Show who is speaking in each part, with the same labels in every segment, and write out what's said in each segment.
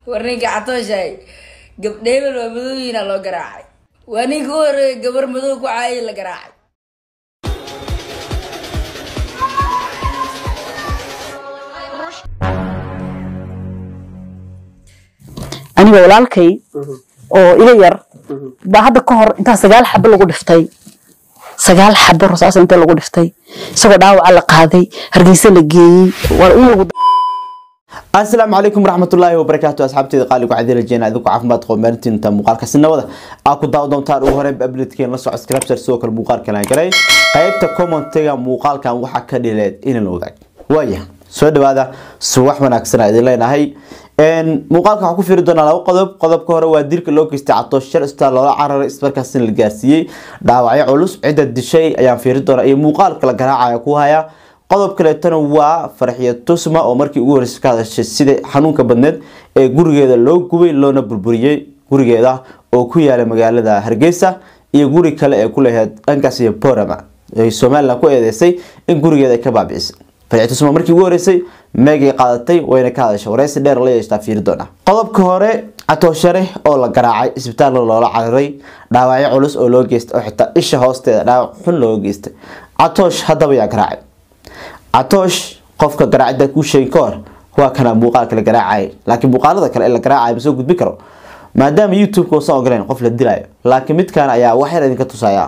Speaker 1: war ninka catooshahay gabdheebel waa madooyiina loo garaacay waa ninka u horeeya gabar madow ku caayay la garaacay
Speaker 2: aniga walaalkay oo iga yar baa hadda ka hor intaa sagaal xabo lagu dhiftay sagaal xabo rasaas inta lagu dhiftay isagoo dhaawaca la qaaday hargeysa la geeyey waa in lagu
Speaker 3: asalaamu calaykum waraxmatullaahi wabarakaatu asxaabteeda qaaligu cadii rajeena idinku caafimaad qabo maalintiinta muuqaalkaasi nabada aa ku daawa doontaan ugu horey abletken la soco scripture sidoo kale muuqaalkan aan galay qaybta commentiga muuqaalkan waxaa ka dhileed inaan la wadaag waaya soo dhawaada subax wanaagsan idin leenahay muuqaalka waxaa ku fiiri doonaa laba qodob qodobka hore waa dilka loo geystay catoosh shar istaa loola cararay ismarkaasina la gaarsiiyey dhaawacyo culus cidda dishay ayaan fiiri doonaa iyo muuqaalka la garaacaya ku haya qodob kaleetana waa farxiyo tusma oo markii ugu horreysay ka hadashay sida xanuunka badneed ee gurigeeda loo gubay loona burburiyey gurigeeda oo ku yaala magaalada hargeysa iyo guri kale ee ku lahayd dhankaas iyo borama ay somalilan ku eedeysay in gurigeeda ay ka baabicisay farxiyo tusma markii ugu horreysay meegay qaadatay wayna ka hadashay wareysi dheer la yeeshtaa fiiri doona qodobka hore catooshare oo la garaacay isbitaalka loola cararay dhaawacyo culus oo loo geystay oo xitaa isha hoosteeda dhaawac xun looga geystay catoosh haddaba yaa garaacay catoosh qofka garaacida kuu sheegin ka hor waa kana muuqaalka la garaacay laakiin muuqaalada kale ee la garaacay ma soo gudbi karo maadaama youtube-ka uusan ogoleyn qof la dilayo laakiin midkan ayaa wax yar idinka tusaya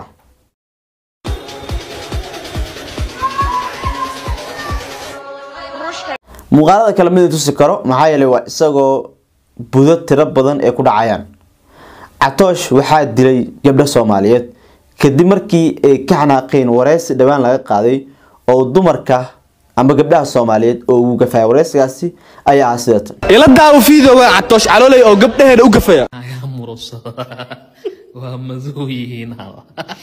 Speaker 3: muuqaalada kale mid tusi karo maxaa yeelay waa isagoo budo tiro badan ee ku dhacayaan catoosh waxaa dilay gabdho soomaaliyeed kadib markii ay ka xanaaqeen wareysi dhowaan laga qaaday oo dumarka ama gabdhaha soomaaliyeed oo uu gafaya wareysigaasi ayaa ah sidatan
Speaker 4: ila daawo fiidooga catoosh caloolay oo gabdhaheeda u gafaya
Speaker 5: naga murursado waa madow yihiin haba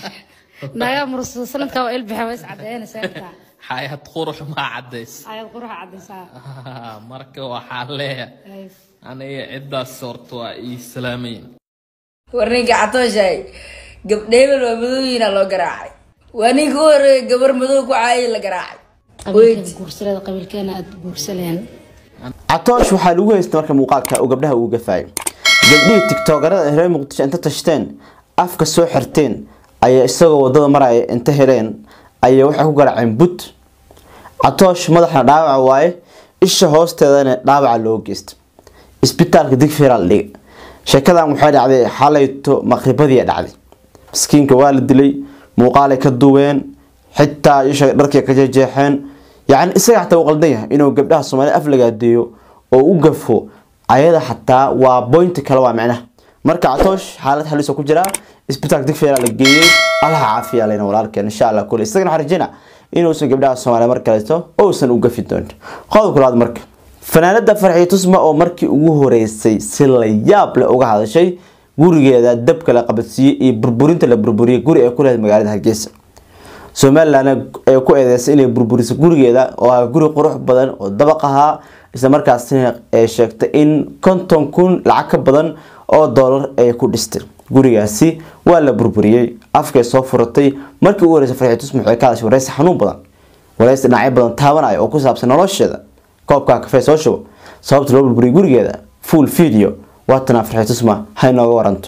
Speaker 6: naga mursado sanadka waa ilbixa waa iscadeynaysaa intaa
Speaker 5: xayad qurux maa cadays
Speaker 6: ayad quruxa cadaysaa
Speaker 5: marka waxaa leeya aniga ciddaas horta waa ii salaamayn
Speaker 1: war ninka catooshahay gabdheebel waa madooyiina loo garaacay waa ninka u horeeya gabar madow ku caayay la garaacay
Speaker 6: qabiilkeena guursalada qabiilkeena aad guursaleen
Speaker 3: catoosh waxaa lagu haystay marka muuqaalka oo gabdhaha uu gafaayay gabdhihii tiktokarada reer muqdisho inta tashteen afka soo xirteen ayaa isagoo wadada maraya inta heleen ayay waxay ku garaaceen but catoosh madaxna dhaawaca waaye isha hoosteedana dhaawaca loo geystay isbitaalka digfeera la dhigay sheekadan waxay dhacday xalayto maqribadii dhacday miskiinka waa la dilay muuqaalay ka duween xitaa isha dharkii ka jeexeen yacni isaga xataa uu qaldan yahay inuu gabdhaha soomaalida af lagaadeeyo oo u gafo ayada xataa waa boynti kale waa micnaha marka catoosh xaalad xaliso ku jiraa isbitaalka digfeera la geeyey allaha caafiya leyna walaalkeen insha allah kule isagana waxaan rajeyna inuusan gabdhaha soomaaliya mar kaleeto ousan u gafi doonin qodobka labaad marka fanaanada farxiyo tusma oo markii ugu horeysay si la yaab leh uga hadashay gurigeeda dabka la qabadsiiyey iyo burburinta la burburiyay guri ay ku leedahay magaalada hargeysa somalilan ay ku eedeysay inay burburiso gurigeeda oo ah guri qurux badan oo dabaq ahaa isla markaasina ay sheegtay in konton kun lacag ka badan oo doolar ay ku dhistay gurigaasi waa la burburiyey afkay soo furatay markii ugu horeysay farxiyo tusma waxay ka hadashay wareysi xanuun badan wareysi dhinacyo badan taabanaya oo ku saabsan nolosheeda koobka kafee soo shubo sababta loo burburiyay gurigeeda full video waatana farxiyo tusma ha inooga waranto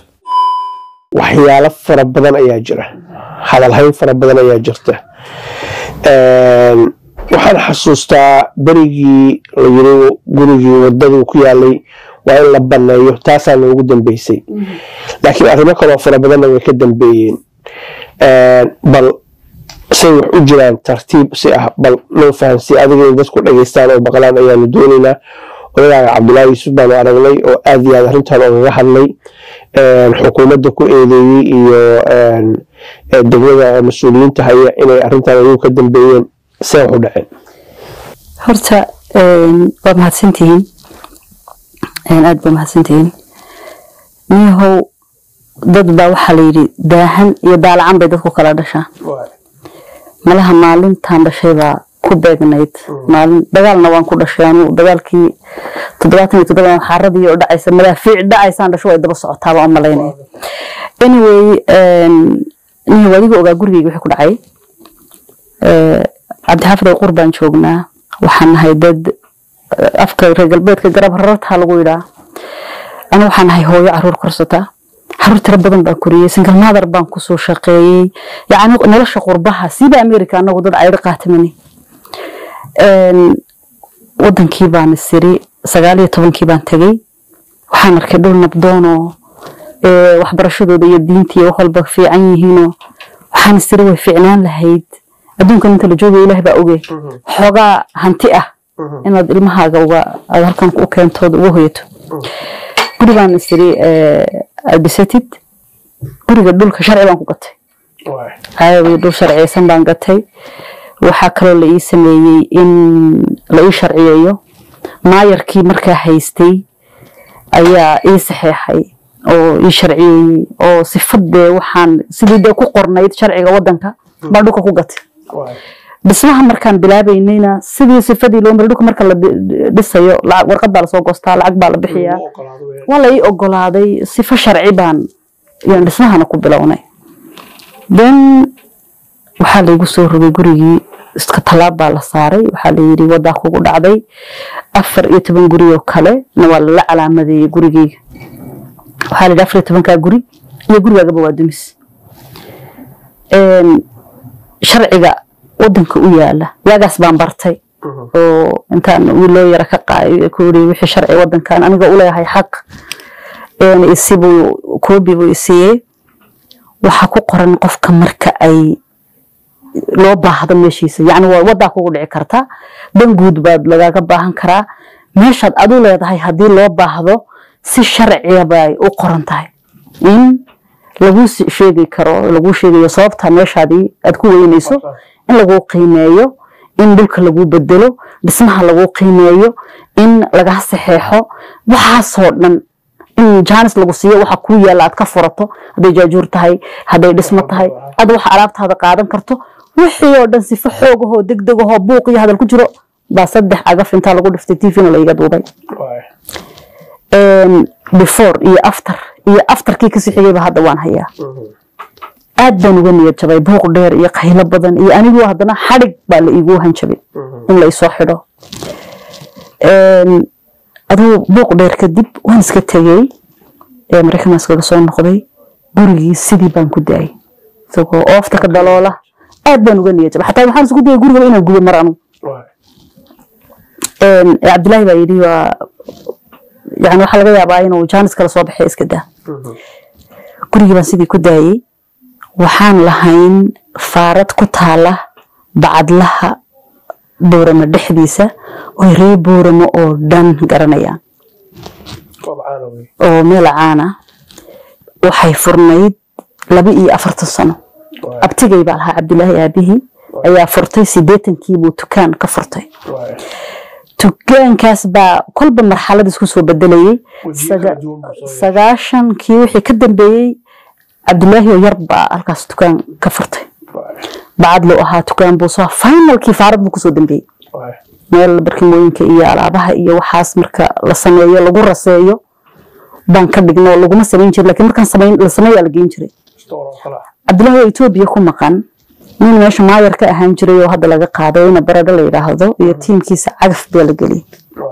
Speaker 7: waxyaalo fara badan ayaa jira hadalhayn fara badan ayaa jirta waxaan xasuustaa berigii la yiri gurigii wadaduu ku yaalay waa in la baneeyo taasaa noogu dambeysay laakiin arrimo kaloo fara badanna way ka dambeeyeen bal say wax u jiraan tartiib si ah bal noo fahansi adiga in dadku dhageystaan oo maqlaan ayaanu doonaynaa odagaaga cabdulaahi yuusuf baanu aragnay oo aad iyo aad arrintan ogaga hadlay xukuumadda ku eedeeyey iyo degmada mas-uuliyiinta haya inay arrintan ayagu ka dambeeyeen see wax u dhaceen
Speaker 2: horta waa mahadsantihiin aad baa mahadsantihiin niyahow dad baa waxaa la yidhi daahan iyo daalacan bay dadku kala dhashaan malaha maalintan dhashay baa ku beegnayd maalin dagaalna waan ku dhashay anu dagaalkii toddobaatan iyo toddoba xaaradii oo dhacaysa madaafiic dhacaysaan dhasho way daba socotaaba u malaynaya anyway nihi wadiga ogaa gurigeyga wixii ku dhacay cabdixaafid oo qur baan joognaa waxaan nahay dad afka reer galbeedka garab rarartaa lagu yidhaa anu waxaan ahay hooyo caruur korsataa caruur tiro badan baan koriyey single mother baan kusoo shaqeeyey yacni nolosha qurbaha siiba america anagu dad cayro qaatamani wadankii baan isiri sagaal iyo tobankii baan tegey waxaan arkay dhul nabdoon oo ee, waxbarashadooda iyo diinta iyo wax walba fiican yihiinoo waxaan isiri way fiicnaan lahayd adduunkan inta la joogayo ilaah baa oge xoogaa hanti ah inaad ilmahaaga uga aad halkan u keentood uga hoyato guri baan isiri aad dhisatid guriga dhulka sharci baan ku gatay hayawi dhul sharciyeysan baan gatay waxaa kaloo la ii sameeyey in la ii sharciyeeyo maayarkii markaa haystay ayaa ii saxeexay oo ii sharciyeeyey oo sifadee waxaan sidii dee ku qornayd sharciga wadanka baan dhulka ku gatay dhismaha markaan bilaabaynayna sidii sifadii loo maray dhulka marka la dhi- dhisayo lacag warqad baa lasoo goostaa lacag baa la bixiyaa waa la ii ogolaaday sifo sharci baan yaan dhismahana ku bilownay then waxaa laygu soo rogay gurigii iska tallaab baa la saaray waxaa layidhi wadaa kugu dhacday afar iyo toban guri oo kale na waa lala calaamadeeyey gurigeyga waxaa layidhi afar iyo tobankaa guri iyo gurigaagaba waa dumis Een, sharciga wadanka u yaala waagaas baan bartay oo intaan wiil loo yara ka qaayo ku yiri wixii sharci wadankan aniga u leeyahay xaq een isibuu koobi buu isiiyey waxaa ku qoran qofka marka ay loo baahdo meeshiisa yacni waa wadaa kugu dhici karta dan guud baad lagaaga baahan karaa meeshaad adu leedahay haddii loo baahdo si sharciya bay u qoran tahay in lagu sheegi karo lagu sheegayo sababta meeshaadii aad ku weynayso in lagu qiimeeyo in dhulka lagu bedelo dhismaha lagu qiimeeyo in laga saxeexo waxaasoo dhan in jaanis lagu siiyo waxa kuu yaalla aad ka furato hadday jaajuur tahay hadday dhismo tahay aad waxa alaabtaada qaadan karto wixii oo dhan sifo xoogahoo degdegahoo buuq iyo hadal ku jiro baa saddex agaf intaa lagu dhiftay tvna laiga duubay Een, before iyo after iyo afterkii kasii xigayba hadda waan hayaa aad baan uga niyad jabay buuq dheer iyo qaylo badan iyo anigoo haddana xadhig baa la iigu hanjabay in la isoo xidho Een, aduu buuq dheer kadib waan iska tegey ee maraykan iskaga soo noqday gurigii sidii baan ku daayay isagoo oofta ka daloola aad baan uga niyad jabay xataa waxaan isku dayay gurigaba inaan gubo mar anu Een, cabdilaahi baa yidhi waa yani waxaa laga yaabaa inuu jaanis kala soo baxay iska daa gurigii baan sidii ku daayey waxaan lahayn faarad ku taala bacadlaha booramo dhexdiisa oo ree booramo oo dhan garanayaan oo meel caana waxay furnayd laba iyo afartan sano abtigay baa lahaa cabdilaahi aabihii ayaa furtay sideetankii buu tukaan ka furtay tukaankaas baa kolba marxalad isku soo bedelayay Saga- sagaashankii wixii ka dambeeyey cabdilaahi oo yar baa halkaas tukaan ka furtay bacad loo ahaa tukaan buu soo finalkii faarad buu kusoo dambeeyey meel barkimooyinka iyo alaabaha iyo waxaas marka la sameeyo lagu raseeyo baan ka dhigno laguma samayn jirin laakiin markaan samayn la sameeyaa la geyn jiray cabdilaahi oo etoobiya ku maqan nin meesha maayar ka ahaan jiray oo hadda laga qaaday ina baradho la yidhaahdo iyo tiimkiisa cagaf baa la geliyey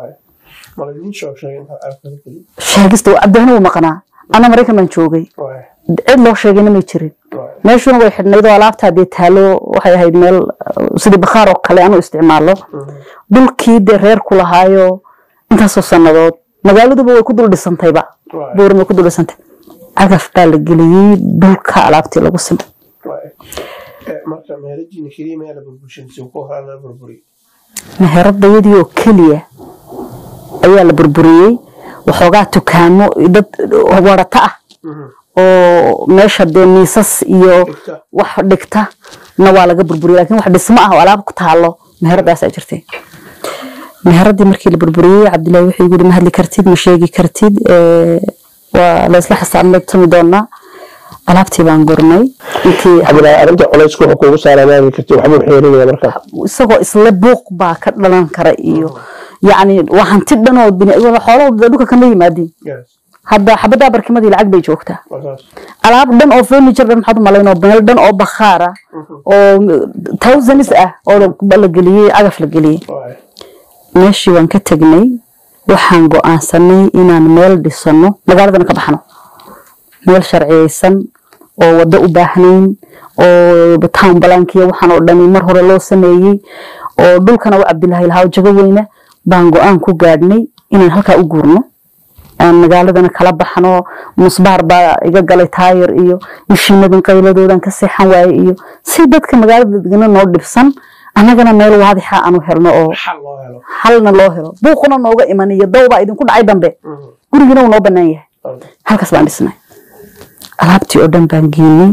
Speaker 2: sheegista cabdilahina wuu maqnaa ana maraykan baan joogay cid loo sheegayna may jirin meeshuna way xidhnayd oo alaabtaa dee taalo waxay ahayd meel uh, sidii bakhaar oo kale anu isticmaalo dhulkii dee reer ku lahaayo intaasoo sannadood magaaladuba way ku dul dhisantayba buuran way ku dul dhisantay cagaf baa la geliyey dhulka alaabtii lagu simay
Speaker 7: marka meelajiina keliya meel la burburshantiisa ku horaa la burburiy
Speaker 2: meheradayadii oo keliya ayaa la burburiyey waxoogaa tukaamo dad warata ah oo meesha dee miisas iyo wax dhigta na waa laga burburiyey laakiin wax dhismo ah oo alaab ku taalo meheradaasaa jirtay meheradii markii la burburiyey cabdilaahi wuxuu yidhi ma hadli kartid ma sheegi kartid ee, waa la isla xisaabtami doonaa alaabtii baan gurnay intii
Speaker 7: cabdilaahi arrinta culaysku wuxuu kuugu saaraa maali karti waxbuu xeerinaya markaa
Speaker 2: isagoo isla buuq baa ka dhalan kara iyo yacni waa hanti dhan oo bini xoolahooda dhulka kama yimaadeen hadda xabaddaa barkimadii lacag bay joogtaa alaab dhan oo furniture dhan maxaad u malayn oo meel dhan oo bakhaar ah oo thousands ah oo la geliyey cagaf la geliyey meeshii waan ka tegnay waxaan go-aansanay inaan meel dhisano magaaladana ka baxno meel sharciyeysan oo wado u baahnayn oo town balankiya waxaan oo dhani mar hore loo sameeyey oo dhulkana u cabdilaahi lahaa oo jago weyna baan go-aan ku gaadhnay inaan halkaa u guurno aan magaaladana kala baxno musbaar baa iga galay taayir iyo mishiinadan qayladoodan ka seexan waaye iyo si dadka magaalada degana noo dhibsan annagana meel waadixa aanu helno oo xalna loo helo buuquna nooga iman iyo dawbaa idinku dhacay dambe gurigina uu noo banaan yahay halkaas baan dhisnay alaabtii oo dhan baan geynay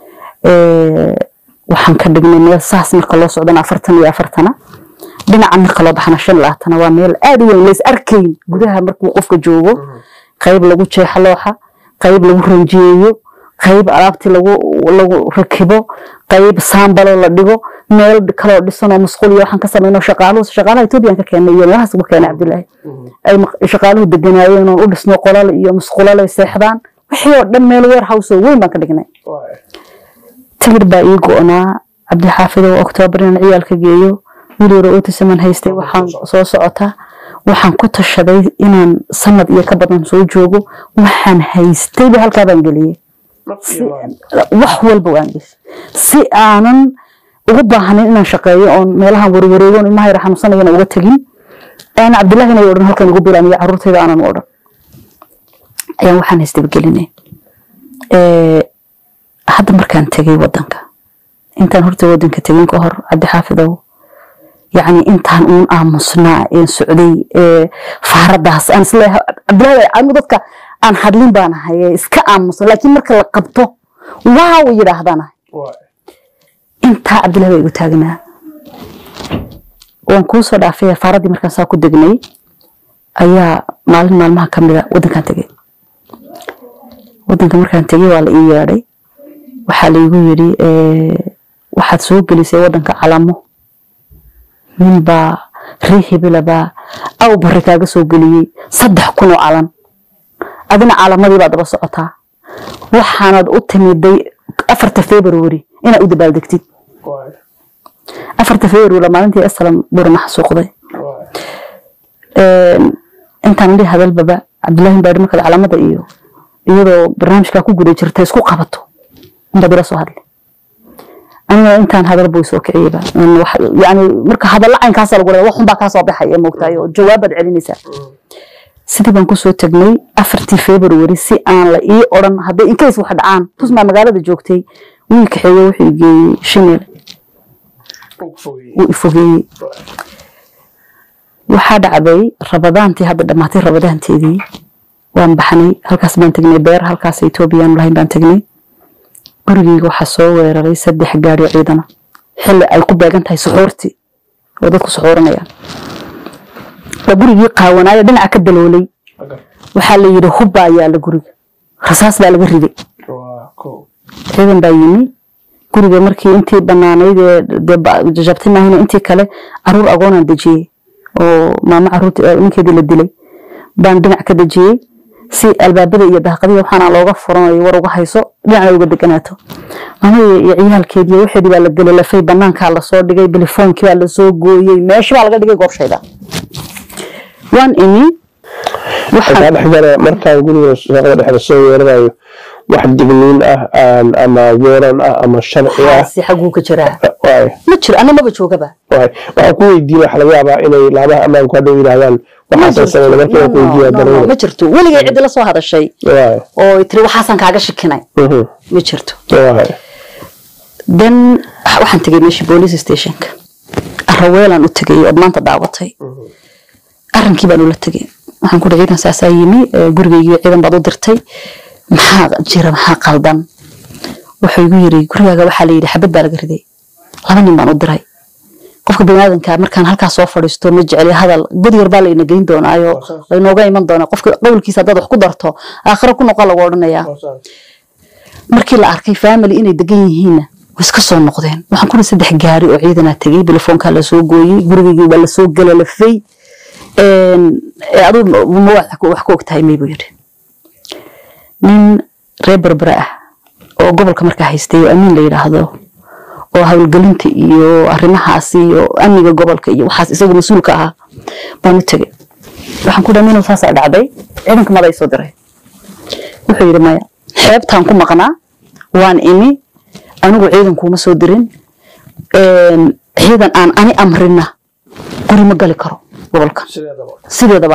Speaker 2: waxaan ka dhignay meel saas marka loo socdana afartan iyo afartana dhinaca marka loo baxana shan labaatana waa meel aad u weyn lays arkayn gudaha markuu qofka joogo qayb lagu jeexa looxa qayb lagu ranjiyeeyo qayb alaabtii lagu lagu rakibo qayb saambalo la dhigo meel kaloo dhisanoo musqul iyo waxaan ka samayno shaqaaluhu shaqaalaha ethoobiyan ka keenay iyo meelahaas uga keenay cabdilaahi ay shaqaaluhu deganaayeen oon u dhisno qolal iyo musqulale seexdaan wixii oo dhan meel warehouse oo weyn baan ka dhignay tigir baa ii go-naa cabdixaafid oo oktoobar inaan ciyaalka geeyo wiil yaro otisaman haystay waxaan soo socotaa waxaan ku tashaday inaan sanad iyo ka badan soo joogo waxaan haystayba halkaa baan geliyey wax walba waan geshay si aanan ugu baahnayn inaan shaqeeyo oon meelahan warwareegon ilmaha yar xanuunsanayana uga tegin aan cabdillahi inay odhan halkan igu bilaamiyo caruurtayda aanan u odhan ayaan waxaan haystayba gelinay hadda markaan tegay wadanka intaan horta wadanka tegin ka hor cabdixaafidow yacni intaan uun aamusnaa een socday faaradaas aan isleeyahay cabdillahi anigu dadka aan hadlin baan ahay iska aamusan laakiin marka la qabto waaw yidhaahdaan intaa cabdillahi baa igu taagnaa waan kuu soo dhaafay faaradii markaan saa ku degnay ayaa maalin maalmaha ka mida wadankaan tegay wadanka markaan tegay waa la ii yeedhay waxaa laigu yidhi waxaad soo gelisay wadanka calamo ninbaa rii hibilabaa aw barri kaaga soo geliyey saddex kun oo calan adina calamadii baad daba socotaa waxaanad u timiday afarta february inaad u dabaaldegtid afarta february maalintii aslam burma xasuuqday intaan idhi hadalbaba cabdillahi baadhi markaad calamada iyo iyadoo barnaamijkaa ku guda jirta isku qabato inbaad ila soo hadlay aniga intaan hadal buu soo kiciyeyba yani marka hadalla caynkaasa lagu leeya waxun baa kaa soo baxay ee moogtahay oo jawaabaad celinaysaa sidii baan kusoo tagnay afartii february si aan la ii odhan hadday inkays wax dhacaan tusmaa magaalada joogtay wii kaxeeye wuxuu igeeyey shinil wuu ifogeeyey waxaa dhacday rabadaantii hadda dhammaatay rabadaanteedii waan baxnay halkaas baan tegnay beer halkaas ethoobiyan lahayn baan tegnay gurigeyga waxaa soo weeraray saddex gaari ciidana xilli ay ku beegan tahay suxuurtii oo dadku suxuuranayaan waa gurigii qaawanaayo dhinaca ka daloolay waxaa la yidhi hubbaa yaala guriga rasaas baa laga riday ciidan baa yimi guriga markii intii banaanayd ee jajabtay maahina intii kale caruur agoonaan dejiyey oo maamo caruurta ninkeedii la dilay baan dhinac ka dejiyey si albaabada iyo daaqadihi waxaana looga furanayo war uga hayso dhinacna uga deganaato maamada iyo ciyaalkeedii waxeedii baa la gelalafay banaankaa lasoo dhigay bilifoonkii baa lasoo gooyey meeshi baa laga dhigay goobshayda waan imi
Speaker 7: waxaa dhexgala markaan guriga shaqada dhexda soo weerarayo wax digniin ah ama weeran ah ama sharci ah
Speaker 2: si xaguu ka jiraa
Speaker 7: waay
Speaker 2: ma jiro ana maba joogaba
Speaker 7: waay waxaan ku weydiin waxa laga yaabaa inay laamaha ammaanku hadhow yidhaahdaan waxaasan sameyna markii aan ku weydiiyaa daruuri
Speaker 2: ma jirto weligay ciddi la soo hadashay
Speaker 7: waay
Speaker 2: oo tiri waxaasaan kaaga shikinay
Speaker 7: mhm,
Speaker 2: ma jirto
Speaker 7: waay
Speaker 2: then waxaan tegay meeshii police stationka araweelaan u tegay ood maanta daawatay arrinkii baan ula tegay waxaan ku dhahay ciidan saasaa yimi ee, gurigaygii ciidan baad u dirtay maxaa jira maxaa qaldan wuxuu igu yiri gurigaaga waxaa la yidhi xabad baa laga riday laba nin baan u diray qofka baniaadanka markaan halkaas soo fadhiisto ma jecli hadal god yar baa layna geyn doonaayo laynooga iman doonaa qofka qowlkiisa haddaad wax ku darto aakhiro ku noqon lagu odhanayaa markii la arkay family inay degan yihiinna way iska soo noqdeen waxaan ku saddex gaari oo ciidanaa tegey telefoonkaa lasoo gooyey gurigaygii baa lasoo galalafay aduu ma wax ku wax ku ogtahay may buu yidhi nin reer berbera ah oo gobolka markaa haystay oo amiin la yidhaahdo oo howlgelinta iyo arrimahaas iyo amniga gobolka iyo waxaas isagu mas-uulka ahaa baan u tegey waxaan ku dhahay inuu saasaa dhacday ciidanka mada soo diray wuxuu yidhi maya xeebtaan ku maqnaa waan imi anigu ciidan kuuma soo dirin Een, ciidan aan ani amrina guri ma gali karo gobolka sideedaba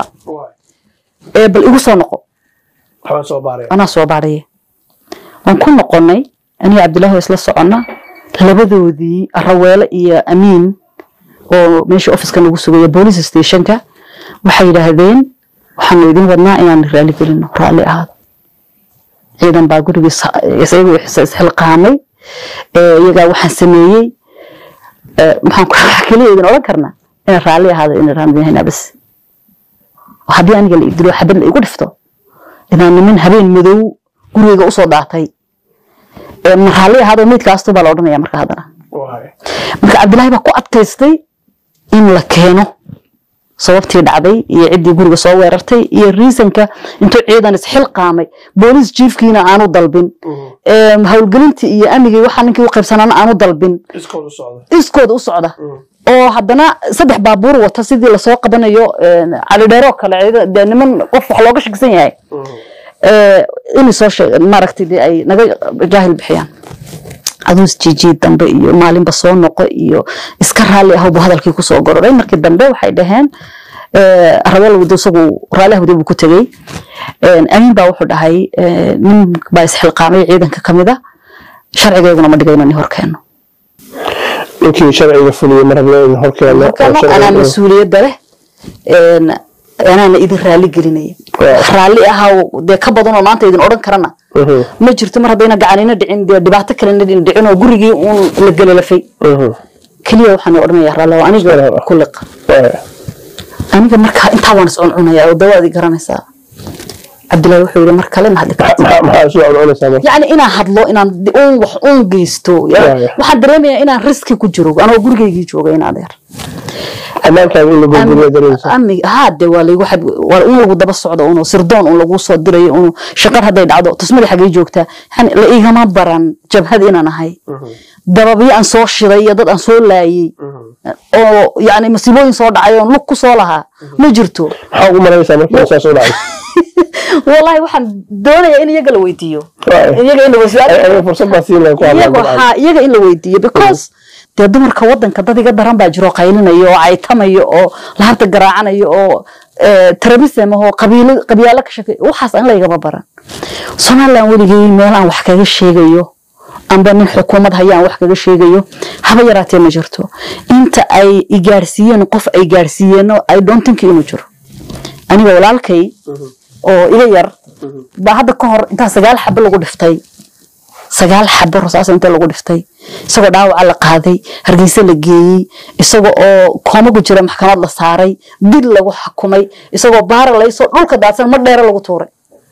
Speaker 2: ee bal igu soo noqo anaa soo baadhaye waan ku noqonnay aniga cabdilaahi oo isla soconna labadoodii raweele iyo amiin oo meesha ofiska nagu sugaya boolice stationka waxay yidhaahdeen waxaanu idin wadnaa inaan raali gelino raalli ahaado ciidan baa gurigii sa- isagu is- isxilqaamay ee iyagaa waxaan sameeyey ee, maxaan ku keliya idin odhan karnaa inaan raalli ahaado inaan raamidinaynaa bas haddii aniga la idilo xabad la igu dhifto inaan niman habeen madow gurigayga usoo daatay ee ma raalli ahaado meydkaastu baa la odhanaya marka haddana marka cabdilaahi baa ku adkaystay in la keeno sababtii dhacday iyo ciddii guriga soo weerartay iyo riisanka intuu ciidan isxilqaamay boolis jiifkiina aanu dalbin Ee, howlgelintii iyo amnigii waxaa ninkii u qaybsanaana aanu dalbin iskooda u socda oo haddana saddex baabuur wata sidii lasoo qabanayo een, cali dheeroo kale ciidan- dee niman qof wax looga shakisan yahay Ee, inay soo sheeg maaragtay dee ay naga jaahil bixiyaan aduu isjiijiid dambe iyo maalinba soo noqo iyo iska raalli ahowbu hadalkii kusoo gororay markii dambe waxay dhaheen ee, rabeel wado isagu raalli ahwade buu ku tegey Een, amiin baa wuxuu dhahay ee, nin baa isxilqaamay ciidanka ka mid a sharcigeyguna ma dhigayno nin horkeeno
Speaker 7: ninkii sharciga fuliyey mar hablo in horkeeno oo
Speaker 2: horkeeno
Speaker 7: sharciga-
Speaker 2: anaa mas-uuliyadda leh Een, anaana idin raalli gelinaya
Speaker 7: Waaw.
Speaker 2: raalli ahaw dee ka badanoo maanta idin odhan karana
Speaker 7: Mhm,
Speaker 2: ma jirto mar haddayna gacanina dhicin dee dhibaato kalena dhicin oo gurigii uun la gelalafay
Speaker 7: mhm.
Speaker 2: keliya waxaan odhanaya raallo aniga
Speaker 7: Salaam.
Speaker 2: ku liq
Speaker 7: Waay.
Speaker 2: aniga markaa intaa waan is cuncunaya oo dawaadii garanaysaa cabdillahi wuxuu yidhi mar kale ma hadli karti
Speaker 7: maxaa maxaa soo cunaysaa marka
Speaker 2: yacni inaan hadlo inaan di- uun wax uun geysto ya-
Speaker 7: Waaya.
Speaker 2: waxaan dareemayaa inaan riski ku jiro anoo gurigaygii jooga in adeer
Speaker 7: ammaankaada in la gurguriyo dareemsa
Speaker 2: amni haa de waa laygu xad waa un lagu daba socdo uno sirdoon un lagu soo dirayo unu shaqar hadday dhacdo tusmadii xagay joogtaa yani la igama baran jabhad inaan ahay dababyo aan soo shiday iyo dad aan soo laayey oo yani masiibooyin soo dhacay oon lug ku soo lahaa ma jirto
Speaker 7: maxaa ugu maranaysaa markii saas u dhacay
Speaker 2: wallahi waxaan doonayaa in iyaga la weydiiyo
Speaker 7: Waaya.
Speaker 2: iyaga in la weydiiyo
Speaker 7: ayaga fursad baa siin lahayn ku hadlaan
Speaker 2: iyaga
Speaker 7: dabcan.
Speaker 2: haa iyaga in la weydiiyo because dee dumarka wadanka dad iga daran baa jiro qaylinayo oo caytamayo oo lahabta garaacanayo oo trabism oo qabiilo qabyaalo ka shaqeey waxaas aan laygaba baran somaliland weligay meel aan wax kaga sheegayo amba nin xukuumad haya aan wax kaga sheegayo haba yaraatee ma jirto inta ay igaarsiiyeen qof ay gaarsiiyeen i don't think inuu jiro aniga walaalkay oo iga yar baa hadda ka hor intaa sagaal xabo lagu dhiftay sagaal xabo rasaas inta lagu dhiftay isagoo dhaawaca la qaaday hargeysa la geeyey isaga oo koomagu jira maxkamad la saaray dil lagu xukumay isagoo baara laysoo dhulka daadsan mar dheere lagu tuuray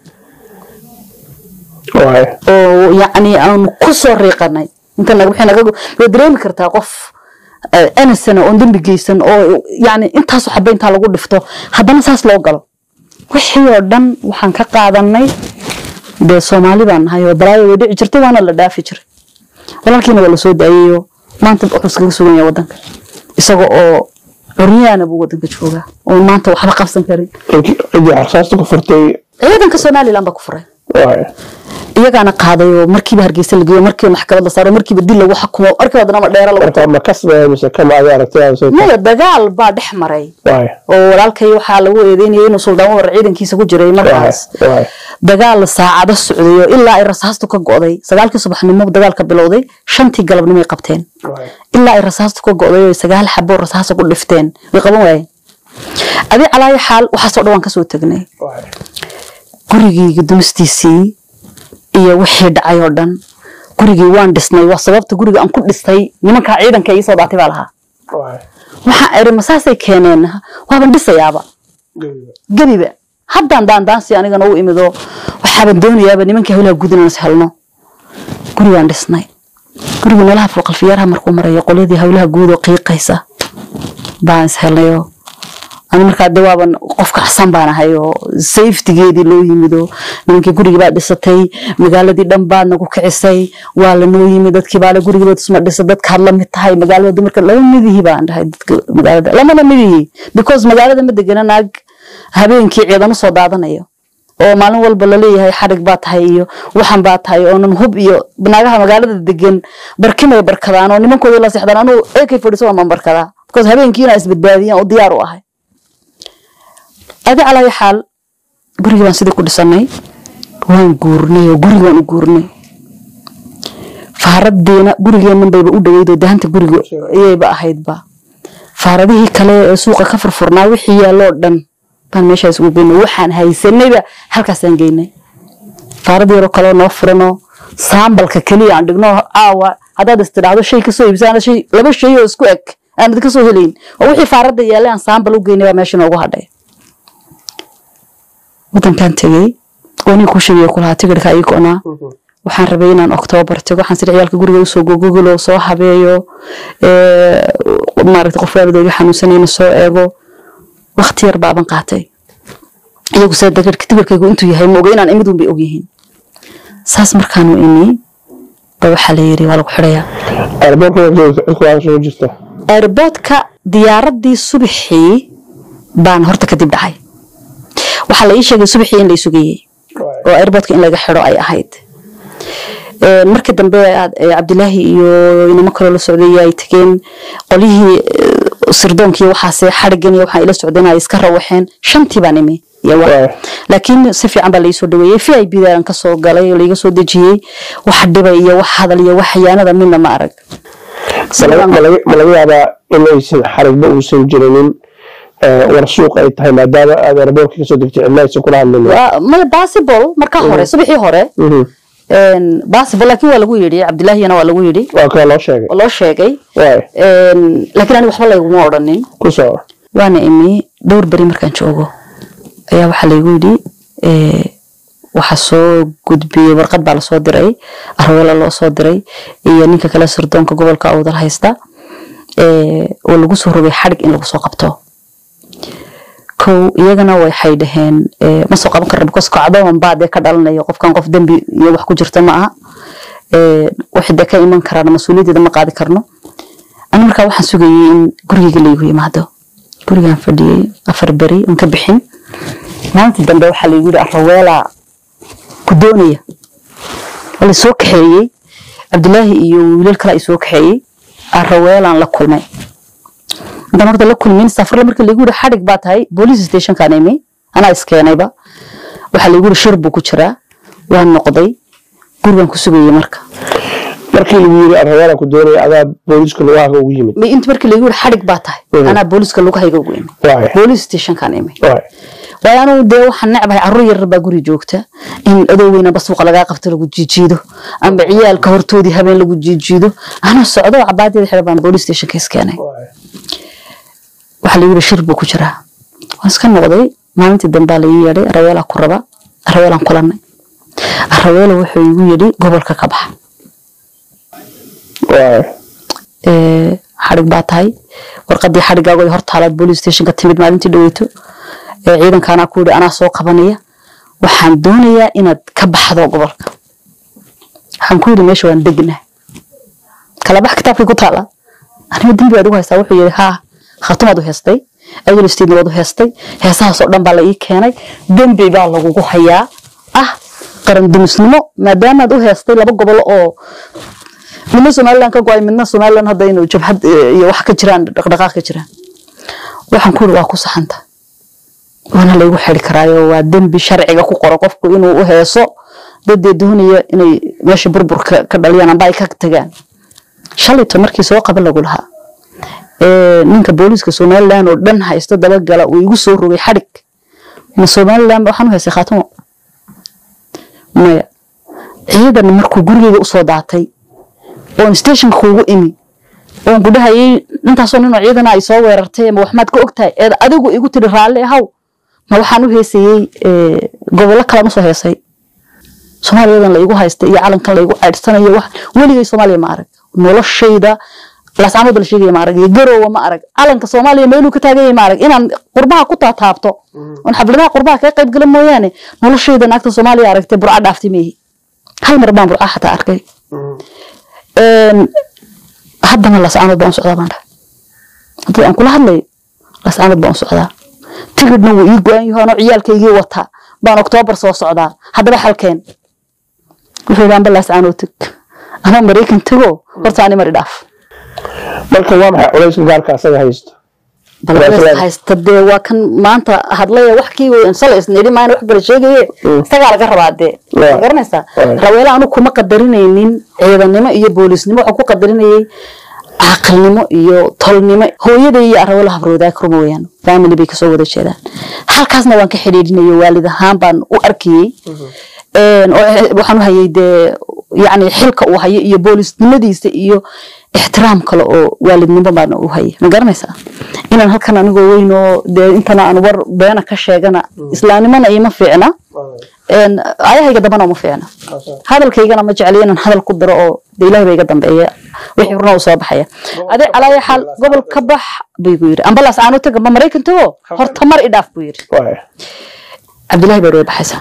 Speaker 7: Waaya.
Speaker 2: oo yacni aanu ku soo riiqanay inta naga wixii naga way dareemi kartaa qof enisana oon dembi geysan oo yacni intaasu xaba intaa lagu dhifto haddana saas loo galo wixii oo dhan waxaan ka qaadanay dee soomaali baan nahay oo balaayo way dhici jirtay waana la dhaafi jiray walaalkiina waa lasoo daayayo maanta wuxuu iskaga sugan yahay wadanka isaga oo curyaana buu wadanka joogaa oo maanta waxba qabsan karin
Speaker 7: Ciddii ciddii xarsaasta ku furtay
Speaker 2: ciidanka somaliland baa ku furay
Speaker 7: waaya.
Speaker 2: iyagaana qaaday oo markiiba hargeysa la geeyo markiiba maxkamad la saaro markiiba dil lagu xukumo markiiba haddana ma dheera lagu
Speaker 7: marka ma kasbaya mise kama adi aragtidaada soo
Speaker 2: maya dagaal baa dhex maray
Speaker 7: waaya.
Speaker 2: oo walaalkay waxaa lagu eedeynayay inuu suldaan war ciidankiisa ku jiray markaas
Speaker 7: Waaya. Waaya.
Speaker 2: dagaal saacado socday oo ilaa ay rasaastu ka go'day sagaalkii subaxnimo dagaalka bilowday shantii galabnimo ay qabteen
Speaker 7: Waaya.
Speaker 2: ilaa ay rasaastu ka go'day oo sagaal xabo rasaasa ku dhifteen way qaban waayeen adi calaayo xaal waxaasoo dhan waan kasoo tagnay
Speaker 7: Waaya.
Speaker 2: gurigayga dumistiisii iyo wixii dhacay oo dhan gurigii waan dhisnay waa sababta guriga aan ku dhistay nimankaa ciidanka iisoo daatay baa lahaa
Speaker 7: Waaya.
Speaker 2: waxaan iri masaasay keeneen waaban dhisayaaba gebiba haddaan daandaansi anigana u imido waxaaban doonayaaba nimankii hawlaha guud inaan is helno gurigaan dhisnay gurigii meelaha fulqalfiyaaraha markuu marayo qolyadii hawlaha guud oo qiiqaysa baan is helnayo ani markaa de waaban qof kacsan baan ahay oo safetigeedii loo yimido nimankii gurigii baa dhisatay magaaladii dhan baad nagu kicisay waa lanoo yimid dadkii baale gurigiiba tusma dhisa dadkaad la mid tahay magaalada dumarka lama midihii baan dhahay dadka magaalada lamana midihi because magaalada ma degana naag habeenkii ciidan usoo daadanayo oo maalin walba laleeyahay xarig baa tahay iyo waxan baa tahay oonan hub iyo naagaha magaalada degan barkimay barkadaan oo nimankoodii la seexdaan anugu ak fadhiso waan barkadaa because habeenkii inaa isbadbaadiyaan oo diyaar u ahay adi calaayo xaal gurigii baan sidii ku dhisanay waan guurnay oo gurigi waan u guurnay faaradiina gurigeennan bayba u dhaweydoo dahanta guriga ayayba ahaydba faaradihii kale ee suuqa ka furfurnaa wixii yaalloo dhan baan meeshaas ugu geynay waxaan haysanayba halkaasaan geynay faarad yaroo kaleo noo furanoo saambalka keliya aan dhigno caawa haddaad istidhaahdo shay kasoo iibsaan shay laba shay oo isku eg aanad kasoo helayn oo wixii faaradda yaallay aan saambal u geynay baa meesha noogu hadhay wadankan tegey oo nin ku sheegay kulahaa tigirka ii go'naa waxaan rabay inaan oktoobar tago waxaan sida ciyaalka guriga usoo gogogolo soo habeeyo maaragta qof waalidooga xanuunsanayna soo eego wakti yar baaban qaatay iyagu saa dagarka tigirkaygu intuu yahay ma oga inaan imidun bay ogyihiin saas markaanu imi ba waxaa la yiri waa lagu xidhayaa
Speaker 7: airportkasoo jirta
Speaker 2: airboodka diyaaradii subaxii baan horta kadib dhacay waxaa la ii sheegay subaxii in la isugayey oo airboodka in laga xidho ay ahayd markii dambe cabdilaahi iyo inamo kaloo la socday ay tageen qolyihii sirdoonkii waxaase xarigan iyo waxaan ila socdeen ay iska rawaxeen shantii baan imi laakiin si fiican baa laisoo dhaweeyey v i b daan kasoo galay oo laiga soo dejiyey wax dhiba iyo wax hadal iyo wax xayaanada midna ma arag
Speaker 7: ma laga yaabaa in aysan xarigba uusan jirinin war suuq ay tahay maadaama aad airportka kasoo degtay cidna aysan kula hadlin
Speaker 2: maya possible marka hore subaxii hore possible laakiin waa lagu yidhi cabdilaahiyana waa lagu yidhi
Speaker 7: waa kaa loo sheegay
Speaker 2: oo loo sheegay laakiin ani waxba layguma odhanin
Speaker 7: ku soo
Speaker 2: waana imi dhowr beri markaan joogo ayaa waxaa laygu yidhi waxaa soo gudbiyey warqad baa lasoo diray arweela loo soo diray iyo ninka kale sirdoonka gobolka awdal haysta oo lagu soo rogay xadhig in lagu soo qabto kow iyagana waxay dhaheen ma soo qaban karna because kacdoon baa dee ka dhalanayo qofkan qof dembi iyo wax ku jirta ma aha wixii dee ka iman karaan mas-uuliyaddeeda ma qaadi karno ani markaa waxaan sugayey in gurigeyga laygu yimaado gurigaan fadhiyey afar beri on ka bixin maalintii dambe waxaa laygu yidhi araweelaa ku doonaya waa laysoo kaxeeyey cabdilaahi iyo wiilal kale ay soo kaxeeyey araweelaan la kulmay intaan horta la kulmin safarle markii laygu yidhi xadhig baa tahay boolice stationkaan imi anaa iskeenayba waxaa laygu yidhi shir buu ku jiraa waan noqday gurigaan ku sugayey marka
Speaker 7: markii lagu yiri arrayaala ku doonaya adaa booliiska lugahaaga ugu yimid
Speaker 2: ma inta markii laygu yidhi xadhig baa tahay
Speaker 7: Mhm.
Speaker 2: anaa booliiska lugahayga ugu imi
Speaker 7: Waay.
Speaker 2: boolice stationkaan imi
Speaker 7: Waay.
Speaker 2: waayo anugu dee waxaan necbahay carruur yar baa guri joogta in adooweyna suuqa lagaa qabto lagu jiijiido amba ciyaalka hortoodii habeen lagu jiijiido anaa socdo oo cabaadeeda xidha baan boolice stationka iskeenay waxaa lagu yidhi shir buu ku jiraa waan iska noqday maalintii dambaa la ii yeedhay araweelaa ku raba araweelaan kulanay araweela wuxuu igu yidhi gobolka ka baxa
Speaker 7: Waay.
Speaker 2: ee, xadhig baa tahay warqadii xadhigaago hortaalaad boolice stationka timid maalintii dhaweyto ee ciidankaanaa ku yidhi anaa soo qabanaya waxaan doonayaa inaad ka baxdo gobolka waxaan ku yidhi meesha waan degnaa kala bax kitaabkii ku taala aniga dembi baad ugu haystaa wuxuu yidhi haa khatumaad u heestay adil steedna waad u heestay heesahaasoo dhan baa la ii keenay dembi baa lagugu hayaa ah qaran dumisnimo maadaamaad u heestay laba gobol oo midna somalilan ka go-ay midna somalilan hadda inuu jabhad eh, iyo wax ka jiraan dhaqdhaqaaq ka jiraan waxaan ku yidhi waa ku saxanta waana laygu xiri karaayo waa dembi sharciga ku qoro qofku inuu u heeso dadee doonaya inay meesha burburka ka dhaliyaan amba ay ka tagaan shalayto markii soo qaban lagu lahaa ee, ninka booliiska somalilan oo dhan haysto dabagala uu igu soo rogay xadhig ma somalilan waxaan u heystay khaatimo maya ciidan markuu gurigeyga usoo daatay oon stationka kuugu imi oon ku dhahayay intaasoo ninoo ciidana ay soo weerartay ama waxmaad ka ogtahay eed adigu igu tiri raalli ahaw ma waxaan u heesayey ee, gobollo kale ma soo heesay soomaaliyadan la igu haystay iyo calankan la igu caydhsanayo wax weligay soomaaliya ma arag noloshayda laascaanood la sheegaya ma arag iyo garoowa ma arag calanka soomaaliya meeluu ka taaganyay ma arag inaan qurbaha ku taataabto oon xafladaha qurbaha kaga qayb gala mooyaane noloshayda naagta soomaaliya aragtay burca dhaaftay meehi hal mar baan burca xataa arkay Een, haddana laascaanood baan u socdaa baan dhahay haddii aan kula hadlayo laascaanood baan u socdaa tigidhna wuu ii go-an yahay anoo ciyaalkaygii wataa baan oktoobar soo socdaa haddaba xalkeen wuxuu yidhi ambalaas aanoo teg ama maraykan tego horta ani mari dhaaf
Speaker 7: marka waa maxay culayska gaarka asaga haysto
Speaker 2: balbes haysta dee waa kan maanta hadlaya wax kii weyn shalay isnidhi maana wax kale sheegaye isagaa laga rabaa dee
Speaker 7: Waa.
Speaker 2: ma garanaysaa
Speaker 7: Waa.
Speaker 2: raweele anu kuma qadarinaynin ciidanimo iyo boolisnimo waxaan ku qadarinayay caaqilnimo iyo tolnimo hooyaday iyo raweele habroodaag ruma weyaan family bay kasoo wada jeedaan halkaasna waan ka xidhiidhinayo waalid ahaan baan u arkayey Een, oo waxaan u hayay dee yacni xilka uu hayo iyo boolisnimadiisa iyo ixtiraam kale oo waalidnimo baan u hayay ma garanaysaa inaan halkan anigoo weyn oo dee intana aan war beena ka sheegana islaamnimana ima fiicna Een, ayahayga dambana uma fiicna hadalkaygana ma jecliyo inaan hadal ku diro oo dee ilahay baa iga dambeeya wixii runa u soo baxaya adee calaayo xaal gobol ka bax buu igu yidhi ambalaas aanu taga ma maraykan tago horta mar idhaaf buu yidhi
Speaker 7: Waay.
Speaker 2: cabdillahi baa way baxaysaa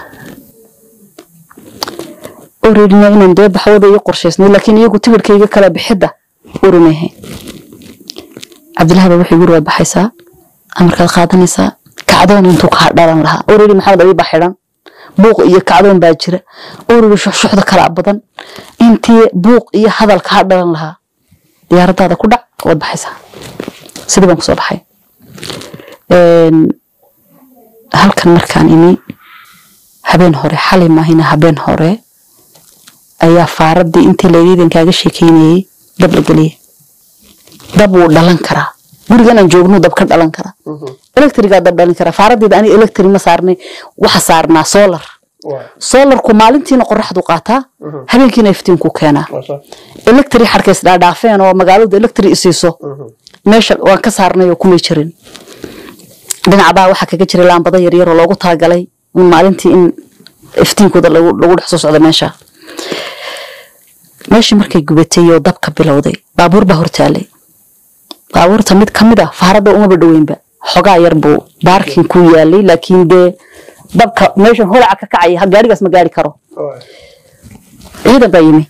Speaker 2: oreedina inaan dee baxwada iyo qorshaysnay laakiin iyagu tigirhkayga kala bixidda urumayhay cabdillahi baa wuxuu yiri waad baxaysaa amarkaad qaadanaysaa kacdoon intuu kaa dhalan lahaa oreedi maxamed abi baa xidhan buuq iyo kacdoon baa jira oreedi shuxshuxda kala badan intii buuq iyo hadal kaa dhalan lahaa diyaaradaada ku dhac waad baxaysaa sidii baan kusoo baxay Een, halkan markaan imi habeen hore xalay maahina habeen hore ayaa faaradii intii laydiidan kaaga sheekeynayay dab la geliyay dab wuu dhalan karaa gurigan aan joogno dab ka dhalan karaa electrigaa dab dhalin karaa faaradeeda ani electric ma saarnay waxa saarnaa solar
Speaker 7: Waay.
Speaker 2: solarku maalintiina qoraxdu qaataa habeenkiina iftiinku keenaa
Speaker 7: Masha.
Speaker 2: electric xarkays dhaadhaafeen oo magaaladu electric isiiso meesha waan ka saarnay oo kumay jirin dhinacbaa waxaa kaga jiray laambado yaryar oo loogu talagalay in maalintii in iftiinkooda lagu lagu dhex soo socdo meesha meeshii markay gubatay oo dabka bilowday baabuur baa hortaalay baabuurta mid ka mid ah faarada umaba dhoweynba xogaa yar buu baarkin ku yaalay laakiin dee dabka meeshan holaca ka kacaya ha gaarigaas ma gaari karo
Speaker 7: Waay.
Speaker 2: ciidan baa yimi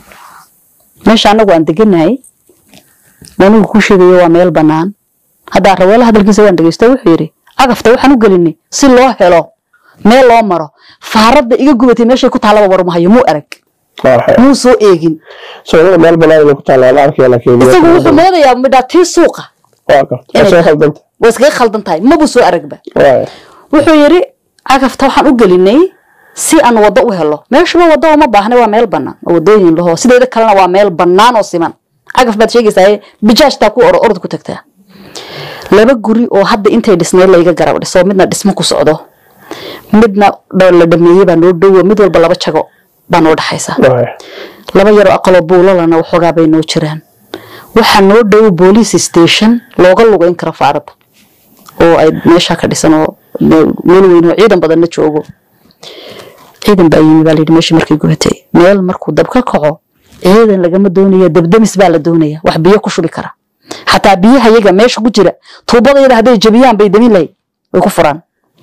Speaker 2: meesha anagu aan deganahay anigu kuu sheegayo waa meel banaan haddaa raweele hadalkiisa waan dhegeysta wuxuu yidhi cagafta waxaan u gelinay si loo helo meel loo maro faaradda iga gubatay meeshay ku taalaba warmahayo muu arag
Speaker 7: Waa waxay.
Speaker 2: muu soo eegin
Speaker 7: Soomaalida meel banaan inay ku taallaa la arkaya laakiin
Speaker 2: isagu wuxuu moodayaa midhaa tii suuqa
Speaker 7: waa ka waa soo khaldanta
Speaker 2: way iskaga khaldan tahay mabuu soo aragba
Speaker 7: Waay.
Speaker 2: wuxuu yidhi cagafta waxaan u gelinay si aan waddo u helo meeshuba waddo uma baahna waa meel bannaan oo waddooyin laho sideeda kalena waa meel bannaan oo siman cagaf baad sheegaysaa bijaajtaa ku oro orod ku tagtaa laba guri oo hadda intay dhisnayd layga garab dhiso midna dhismo ku socdo midna dha- la dhameeyey baa noo dhowo mid walba laba jago baa noo dhexaysa
Speaker 7: Waay.
Speaker 2: laba yaroo aqaloo buulalana waxoogaa bay noo jiraan waxaa noo dhow police station looga lugeyn karo faaradda oo ay meesha ka dhisan oo me- meel weyn oo ciidan badanna joogo ciidan baa yimi baa layidhi meeshii markay gubatay meel markuu dab ka kaco ciidan lagama doonaya dabdamis baa la doonaya wax biyo ku shubi kara xataa biyaha yaga meesha ku jira tuubadayada hadday jabiyaan bay damin lahayd way ku furaan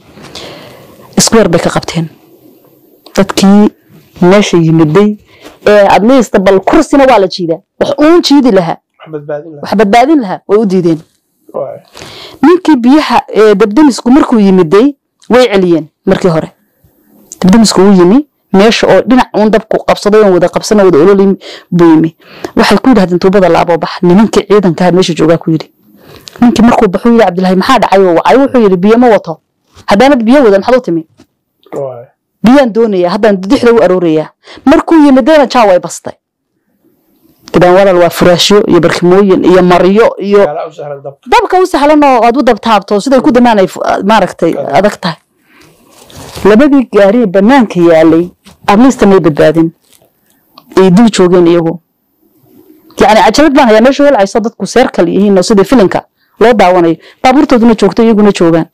Speaker 2: square bay ka qabteen dadkii meesha yimiday ee at least bal kursina waa la jiidaa wax uun jiidi lahaa
Speaker 7: Wax badbaadin lahaa.
Speaker 2: wax badbaadin lahaa way u diideen
Speaker 7: Waay.
Speaker 2: ninkii biyaha ee dabdamisku markuu yimiday way celiyeen markii hore dabdamisku uu yimi meesha oo dhinac uun dabku qabsaday oon wada qabsana wada ololin buu yimi waxay ku yidhahdeen tuubada laaboo bax nimankii ciidanka meesha joogaa ku yidhi ninkii markuu baxuu yidhi cabdilaahi maxaa dhacay oo wacay wuxuu yidhi biyo ma wato haddaanad biyo wadan maxaad u timi
Speaker 7: Waay.
Speaker 2: biyaan doonayaa haddaan dixda u aroorayaa markuu yimidayna jaa way bastay gidaan walaal waa furaashyo iyo barkimooyin iyo maryo iyo
Speaker 7: Gaala u sahlan dab.
Speaker 2: dabka u sahlan oo aad u dabtaabto siday ku damaan ay fu- maaragtay adag tahay labadii gaari ee banaanka yaalay ablista may badbaadin ay dul joogeen iyagu yacni cajalad baan hayaa meesha holcayso dadku seerkal yihiin oo sidii filinka loo daawanayo baabuurtooduna joogto iyaguna joogaan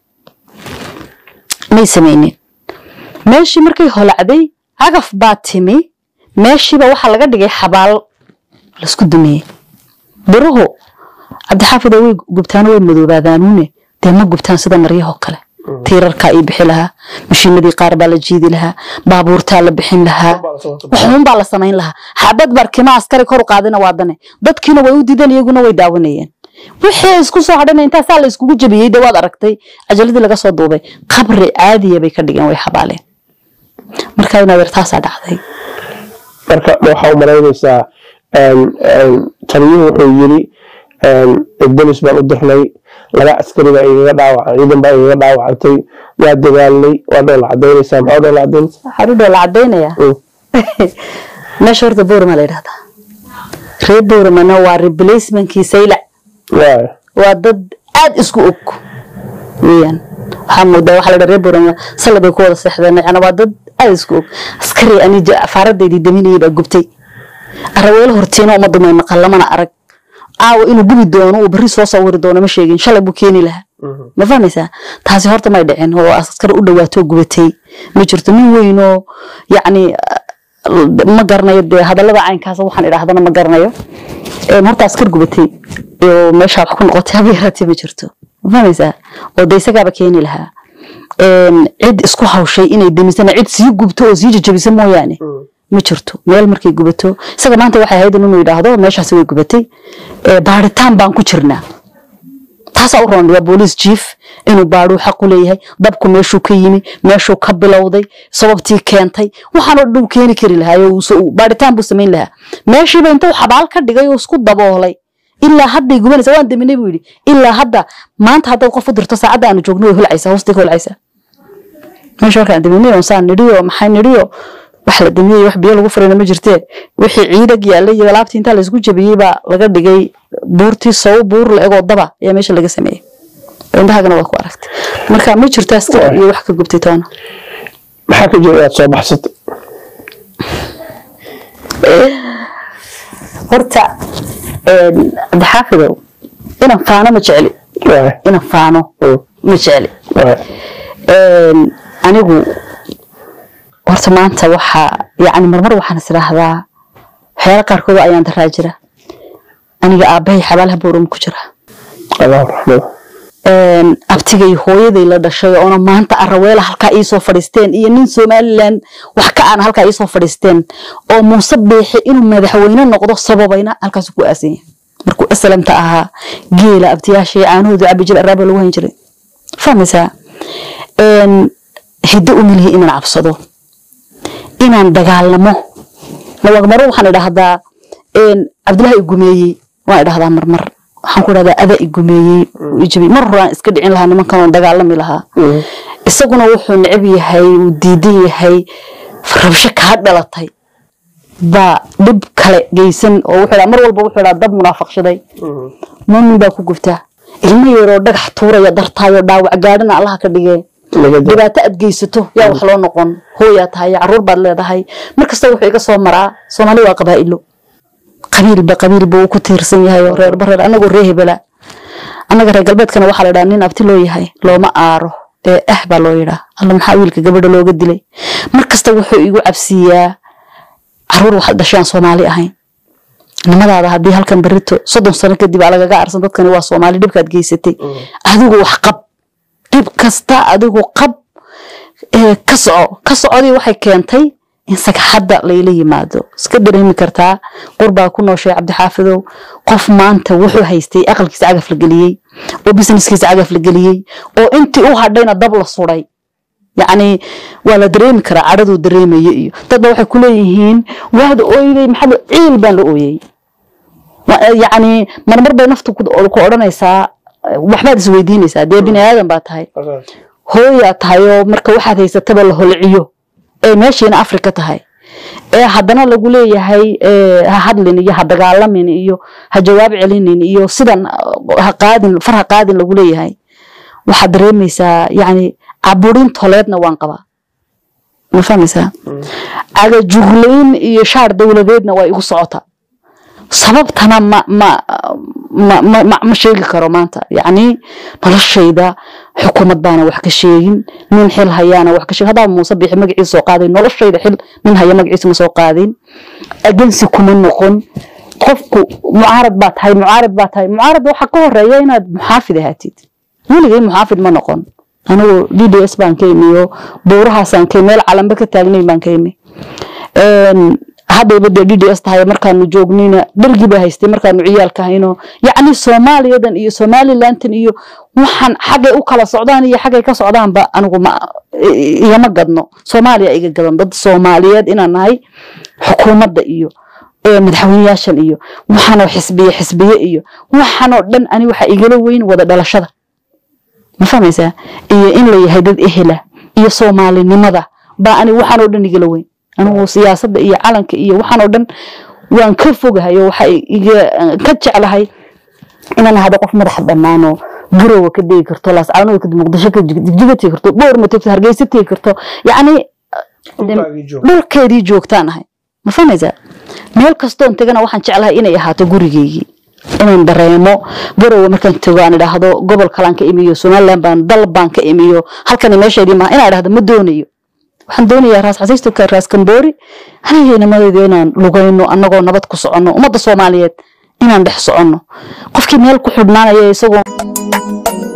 Speaker 2: may samaynin meeshii markay holacday cagaf baa timi meeshiiba waxaa laga dhigay xabaal laisku dumiyey biruhu cabdixaafid way gubtaano way madoobaadaanuune dee ma gubtaan sida maryahoo kale tiirarkaa ii bixi lahaa mashiinadii qaar baa la jiidi lahaa baabuurtaa la bixin lahaa waxuun baa la samayn lahaa xabad barkima askari kor u qaadina waa dane dadkiina way u diideen iyaguna way daawanayeen wixii isku soo hadhana intaasaa la iskugu jabiyey de waad aragtay cajaladii laga soo duubay qabri caadiya bay ka dhigeen way xabaaleen marka inaad yar taasaa dhacday
Speaker 7: marka waxaa u malaynaysaa taliyuhu wuxuu yiri bolis baan u dirnay laba askari baa igaga dhaawacay ciidan baa igaga dhaawacantay waa dadaalnay waa dhoola cadaynaysaa maxaa dhoola cadaynaysaa
Speaker 2: waxaa dhudhoo la cadaynayaa meesha horta boorama la yidhahdaa reer booramana waa replacementkii saylac
Speaker 7: waay
Speaker 2: waa dad aad isku og weeyaan waxaa moodaa waxaa la dhaha reer boorama salla bay ku wada seexdeen yani waa dad aad isku og askari ani faaradeydii daminayay baa gubtay araweelo hortiina uma dumay maqal lamana arag caawa inuu gubi doono uu berri soo sawiri doono ma sheegin shalay buu keeni lahaa ma fahmaysaa taasi horta may dhicin oo askar u dhawaatoo gubatay ma jirto nin weynoo yacni ma garanayo dee hadallada caynkaas waxaan idhaahdana ma garanayo Een, horta askar gubatay oo meesha wax ku noqotay haba yaraatee ma jirto ma fahmaysaa oo de isagaaba keeni lahaa Een, cid isku hawshay inay demisana cid sii gubto oo sii jajabisa mooyaane ma jirto meel markay gubato isaga maanta waxay ahayd inuu yidhaahdo meeshaasi way gubatay Ee, baaritaan baan ku jirnaa taasaa u roon waa booliis jiif inuu baadhuu xaq u leeyahay dabku meeshuu ka yimi meeshuu ka bilowday sababtii keentay waxaanoo dhan uu keeni kari lahaa oo uu so- baadhitaan buu samayn lahaa meeshiiba intuu xabaal ka dhigay oo isku daboolay ilaa hadday gubanaysaa waan daminay buu yidhi ilaa hadda maanta haddaad qof u dirto saacadda aanu joogno way holcaysaa hoostay ka holcaysaa meesha markaan daminay oo saan nidhiyo maxay nidhiyo wax la damiyey wax biyo lagu furayna ma jirtee wixii ciidag yaallay iyo alaabtii intaa laysku jabiyey baa laga dhigay buurtii sow buur la egoo daba ayaa meesha laga sameeyey indhahagana waa ku aragtay marka ma jirto askar iyo wax ka gubtay toona
Speaker 7: maxaa ka jira inaad soo baxsatay
Speaker 2: horta cabdixaafidow inaan faano ma jecli
Speaker 7: waay
Speaker 2: inaan faano
Speaker 7: Mm.
Speaker 2: ma jecli
Speaker 7: waay
Speaker 2: Een, anigu horta maanta waxaa yani marmar waxaan is idhaahdaa waxyaala qaarkood oo ayaan daraa jira aniga aabbahay xabaalaha boorum ku jira
Speaker 7: allah raxmada
Speaker 2: Een, abtigay hooyaday la dhashay oona maanta araweela halkaa iisoo fadhiisteen iyo nin somalilan wax ka aan halkaa iisoo fadhiisteen oo muuse biixi inuu madaxweyne noqdo sababayna halkaas ku aasan yahay markuu aslamta ahaa geela abtiyaashay caanahoodu cabi jiray araaba lagu hayn jiray fahmaysaa Een, hiddo u milihi inaan cabsado inaan dagaalamo mawaqmaro waxaan idhahdaa een, cabdillahi i gumeeyey waan idhahdaa marmar waxaan ku idhahdaa ada i gumeeyey wuu i jabiyey mar horaan iska dhicin lahaa nimankan oon dagaalami lahaa isaguna wuxuu necab yahay uu diidan yahay rabsho kaa dhalatay baa dhib kale geysan oo wuxuu idhaa mar walba wuxuu idhaa dab munaafaqshaday muumin baa ku gubtaa ilmo yaroo dhagax tuuraya dartaayo dhaawac gaadhina allaha ka dhigee
Speaker 7: laga da
Speaker 2: dhibaato aad geysato yaa wax loo noqon hooyaa tahay caruur baad leedahay markasta wuxuu iga soo maraa soomaali waa qabaa'ilo qabiilba qabiilba uu ku tiirsan yahay oo reer bareer anagoo ree hebela annaga reer galbeedkana waxaa la dhaha nin abti loo yahay looma aaro ee ah baa loo yidhaa alla maxaa wiilka gabadha looga dilay markasta wuxuu igu cabsiiyaa caruur waxaad dhashaan soomaali ahayn nimadaada haddii halkan berito soddon sano kadib aa lagaga arsan dadkani waa soomaali dhibkaad geysatay adigu wax qab dhib kasta adigu qab ee, ka soco ka socodii waxay keentay in sagxadda layla yimaado iska dareemi kartaa qurbaa ku nooshay cabdixaafidow qof maanta wuxuu haystay aqalkiisa cagaf la geliyey oo businesskiisa cagaf la geliyey oo intii u hadhayna dab la suday yacni waa la dareemi karaa cadhaduu dareemayo iyo dadba waxay ku leeyihiin waad ooyday maxaa loo- ciil baan la ooyey Wa- yacni marmar bay naftu ku ku odhanaysaa waxbaad isweydiinaysaa dee bini aadan baa tahay hooyaa tahay oo marka waxaad haysataba la holciyo ee meeshiina afrika tahay ee haddana lagu leeyahay ee, ha hadlin iyo ha dagaalamin iyo ha jawaab celinin iyo sidan uh, ha qaadin far ha qaadin lagu leeyahay waxaad dareemaysaa yacni caburin toleedna waan qabaa ma fahmaysaa cagajuglayn iyo shaar dowladeedna waa igu socota sababtana ma ma ma ma ma, ma sheegi karo maanta yacni noloshayda xukuumad baana wax ka sheegin nin xil hayaana wax ka sheegin haddaa muuse bixi magaciisa soo qaaday noloshayda xil nin haya magaciisa ma soo qaadin agensi kuma noqon qofku mucaarad baa tahay mucaarad baa tahay mucaarad waxaa ka horeeya inaad muxaafid ahaatid weligay muxaafid ma noqon anigu d d s baan ka imi oo buurahaasaan ka imi meel calanba ka taagnayn baan ka imi Een, haddayba dee d d s tahay markaanu joognayna dhergi baa haystay markaanu ciyaalka hayno yacni soomaaliyadan iyo somalilantan iyo waxaan xaggay u kala socdaan iyo xaggay ka socdaanba anigu ma i- igama gadno soomaaliya iga gadan dad soomaaliyeed inaan nahay xukuumadda iyo ee madaxweyneyaashan iyo waxaanoo xisbiye xisbiye iyo waxaanoo dhan ani waxa igala weyn wada dhalashada ma fahmaysaa iyo in la yahay dad ehela iyo soomaalinimada baa ani waxaanoo dhan igala weyn anigu siyaasadda iyo calanka iyo waxaanoo dhan waan ka fogahay oo waxa iga ka jeclahay inaan ahado qof madaxa bannaan oo garowa ka degi karto laascaanoda kadib muqdisho ka jig- jigjiga tegi karto boorma tegto hargeysa tegi karto yacni
Speaker 7: Dhulkaagii joog.
Speaker 2: dhulkeedii joogtaan ahay ma fahmaysaa meel kastoon tegana waxaan jeclahay inay ahaato gurigeygii inaan dareemo garowe markaan tago aan idhaahdo gobol kalaan ka imiyo somaliland baan dal baan ka imiyo halkani meesheedii maaha inaan idhahdo ma doonayo waxaan doonayaa raas xasiistuka raas kamboori aniga inamadayda inaan lugayno annagoo nabad ku soconno ummadda soomaaliyeed inaan dhex soconno qofkii meel ku xidhnaanaya isagoo